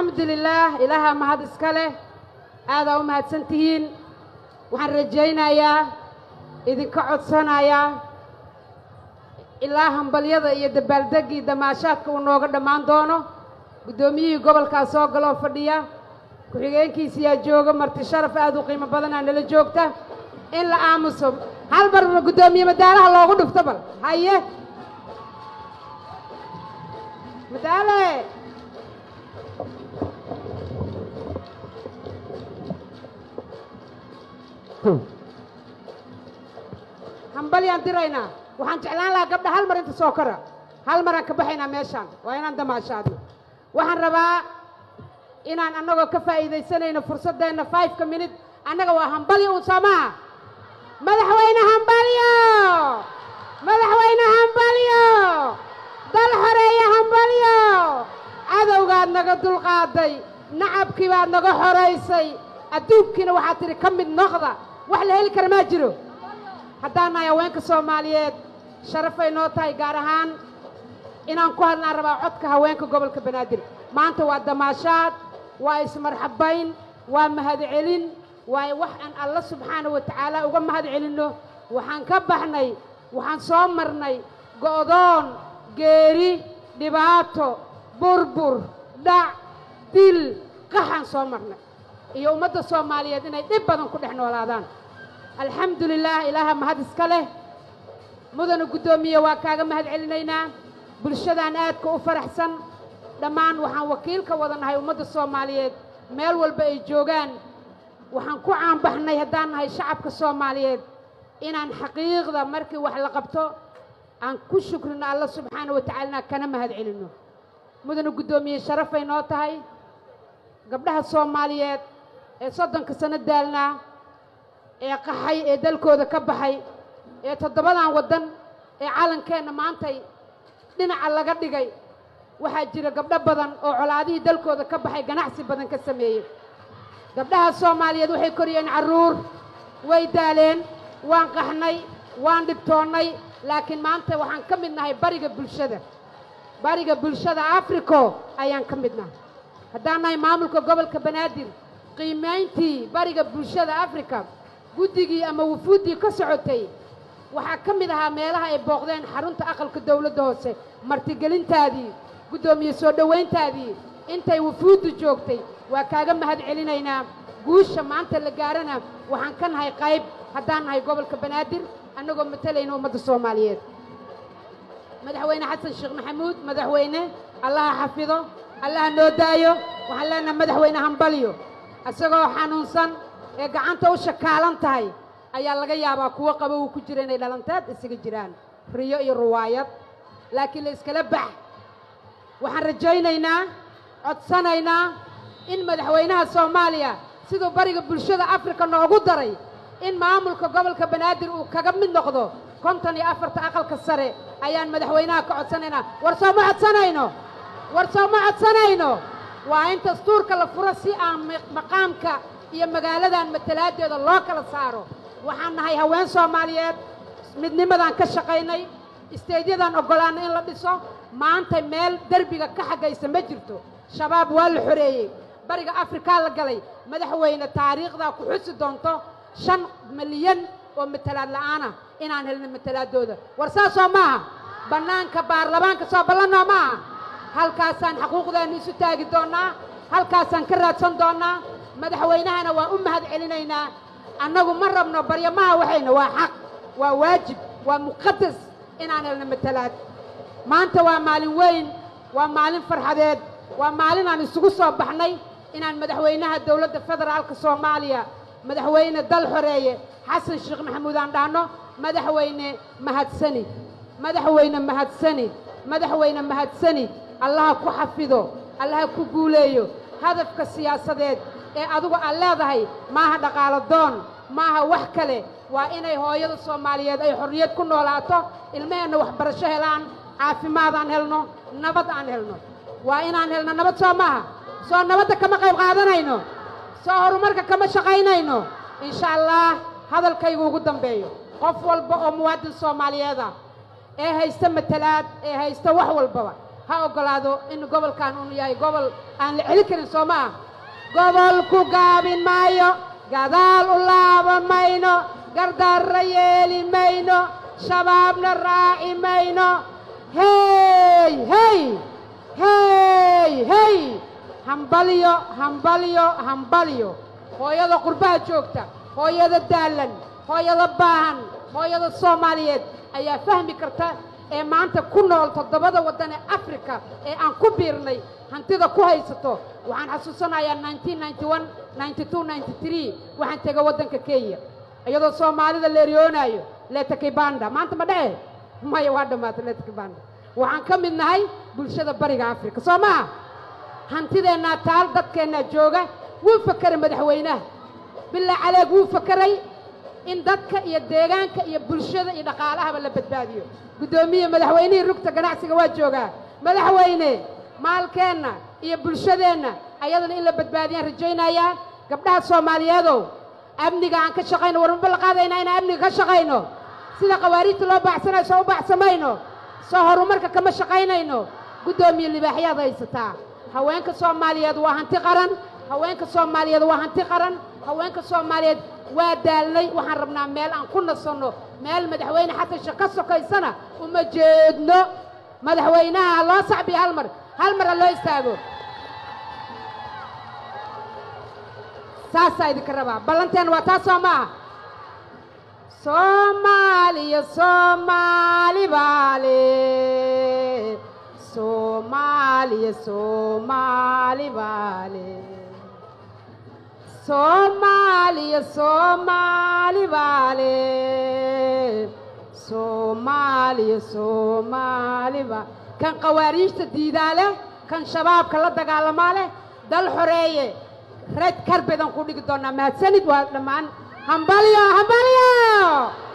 alxamdu lilaah ilaaha mahad iska leh aadaa u mahadsan tihiin waxaan rajaynayaa idinka codsanayaa ilaa hambalyada iyo dabaaldeggii damaashaadka uu nooga dhammaan doono guddoomiyihii gobolkaa soo galoo fadhiya ku-xigeenkiisiyaa jooga marti sharaf aad u qiimo badanaa nala joogta in la aamuso hal marna guddoomiye madaalaha loogu dhufto bal haye madaale hambalyaan diraynaa waxaan jeclaan lahaa gabdha hal mar inta soo kora hal maraan ka baxaynaa meeshaan waa inaan damaashaadno waxaan rabaa inaan annagoo ka faa'iidaysanayno fursaddeenna fiveka minute annaga waa hambalyo uun soo maaha madaxweyne hambalyo madaxweyne hambalyo dal xoreeye hambalyo cadowgaad naga dulqaaday nacabkii baad naga xoraysay adduunkiina waxaad tidhi ka mid noqda wax la heli kara maa jiro haddaan nahay haweenka soomaaliyeed sharafay noo tahay gaar ahaan inaan ku hadlaan rabaa codka haweenka gobolka banaadir maanta waa damaashaad waa ismarxabayn waa mahadcelin waa wax aan alla subxaana wa tacaala uga mahad celinno waxaan ka baxnay waxaan soo marnay go'doon geeri dhibaato burbur dhac dil qaxaan soo marnay iyo ummadda soomaaliyeed inay dhib badan ku dhex noolaadaan alxamdu lilaah ilaaha mahad iska leh mudana guddoomiye waa kaaga mahad celinaynaa bulshadaan aadka u faraxsan dhammaan waxaan wakiil ka wada nahay ummadda soomaaliyeed meel walba ay joogaan waxaan ku caanbaxnay haddaan nahay shacabka soomaaliyeed inaan xaqiiqda markii wax la qabto aan ku shukrino alla subxaana wa tacaalana kana mahad celinno mudana guddoomiye sharafay noo tahay gabdhaha soomaaliyeed ee soddonka sano daalnaa ee qaxay ee dalkooda ka baxay ee toddobadan waddan ee calankeenna maantay dhinaca laga dhigay waxaa jira gabdho badan oo colaadihii dalkooda ka baxay ganacsi badan ka sameeyey gabdhaha soomaaliyeed waxay koriyeen carruur way daaleen waan qaxnay waan dhibtoonnay laakiin maanta waxaan ka mid nahay bariga bulshada bariga bulshada africo ayaan ka mid nahay haddaan nahay maamulka gobolka banaadir qiimayntii bariga bulshada africa guddigii ama wufuuddii ka socotay waxaa ka mid ahaa meelaha ay booqdeen xarunta aqalka dawladda hoose martigelintaadii guddoomiye soo dhowayntaadii intay wufuuddu joogtay waa kaaga mahad celinaynaa guusha maanta la gaarana waxaan ka nahay qayb haddaan nahay gobolka banaadir annagoo matalayna ummadda soomaaliyeed madaxweyne xasan sheekh maxamuud madaxweyne allaha xafido allaha noo daayo waxaan leenahay madaxweyne hambalyo isagoo xanuunsan ee gacanta u shakaalan tahay ayaa laga yaabaa kuwo qabo uu ku jira inay dhalanteed isaga jiraan riyo iyo ruwaayad laakiin la iskala bax waxaan rajaynaynaa codsanaynaa in madaxweynaha soomaaliya siduu bariga bulshada afrika noogu daray in maamulka gobolka banaadir uu kaga mid noqdo konton iyo afarta aqalka sare ayaan madaxweynaha ka codsanaynaa war soo ma codsanayno war soo ma codsanayno waa in dastuurka la furo si aan maqaamka iyo magaaladan matalaadeeda loo kala saaro waxaan nahay haween soomaaliyeed midnimadaan ka shaqaynay isteedyadan oggolaana in la dhiso maanta meel derbiga ka xaggaysa ma jirto shabaab waa la xoreeyey bariga afrikaa la galay madaxweyne taariikhdaa ku xusi doonto shan milyan oo matalaad la'aana inaan helno matalaadooda war saasoo maaha bannaanka baarlamaanka soo ballanoo maaha halkaasaan xaquuqdeenna isu taagi doonnaa halkaasaan ka raadsan doonnaa madaxweynahana waan u mahad celinaynaa annagu ma rabno baryamaha waxayna waa xaq waa waajib waa muqadas inaan helno matalaad maanta waa maalin weyn waa maalin farxadeed waa maalin aan isugu soo baxnay inaan madaxweynaha dowladda federaalka soomaaliya madaxweyne dal xoreeye xasan sheekh maxamuud aan dhahno madaxweyne mahadsanid madaxweyne mahadsanid madaxweyne mahadsanid allaha ku xafido allaha ku guuleeyo hadafka siyaasadeed ee adigu aad leedahay maaha dhaqaalo doon maaha wax kale waa inay hooyada soomaaliyeed ay xorriyad ku noolaato ilmaheenna waxbarasho helaan caafimaad aan helno nabad aan helno waa inaan helno nabad soo maaha soo nabadda kama qayb qaadanayno soo horumarka kama shaqaynayno insha allah hadalkaygu ugu dambeeyo qof walba oo muwaadin soomaaliyeed ah ee haysta matalaad ee haysta wax walbaba ha oggolaado in gobolkan uu yahay gobol aan la celin karin soo ma ah gobol ku gaabin maayo gadaal u laaban mayno gardarra yeeli mayno shabaabna raaci mayno hey hey hey hey hambalyo hambalyo hambalyo hooyada qurbaha joogta hooyada daalan hooyada baahan hooyada soomaaliyeed ayaa fahmi karta ee maanta ku nool toddobada waddan ee africa ee aan ku biirnay hantida ku haysato waxaan xasuusanayaa waxaan tegay waddanka kenya iyadoo soomaalida la eryoonaayo letakibanda maanta ma dhece maya waa dhammaatay letakibanda waxaan ka mid nahay bulshada bariga africa soo maha hantideennaa taal dadkeennaa jooga wuu fakeray madaxweynaha bilaa caleeg wuu fakeray in dadka iyo deegaanka iyo bulshada iyo dhaqaalahaba la badbaadiyo guddoomiye madaxweynihii rugta ganacsiga waa joogaa madaxweyne maalkeenna iyo bulshadeenna ayadana in la badbaadiyaan rajaynayaa gabdhaha soomaaliyeedow amniga aan ka shaqayno warmaba la qaadaynaa inaan amniga ka shaqayno sida qawaariijta loo baacsanayo soo u baacsamayno soo horumarka kama shaqaynayno guddoomiye libaaxyaad haysataa haweenka soomaaliyeed waa hanti qaran haweenka soomaaliyeed waa hanti qaran haweenka soomaaliyeed waa daalnay waxaan rabnaa meel aan ku nasanno meel madaxweyne xasan sheekh ka sokaysana uma jeedno madaxweynaha ha loo sacbiyo hal mar hal mar ha loo istaago saasaa idinka rabaa ballanteen waa taas soo maaha soomaaliya soomaali baale soomaaliya soomaali baale soomaaliya soomaali baale soomaaliya soomaali ba kan qawaariijta diidaa leh kan shabaabka la dagaalamaa leh dal xoreeye red karbedan ku dhigi doonaa mahadsanid waa dhammaan hambalyo hambalyo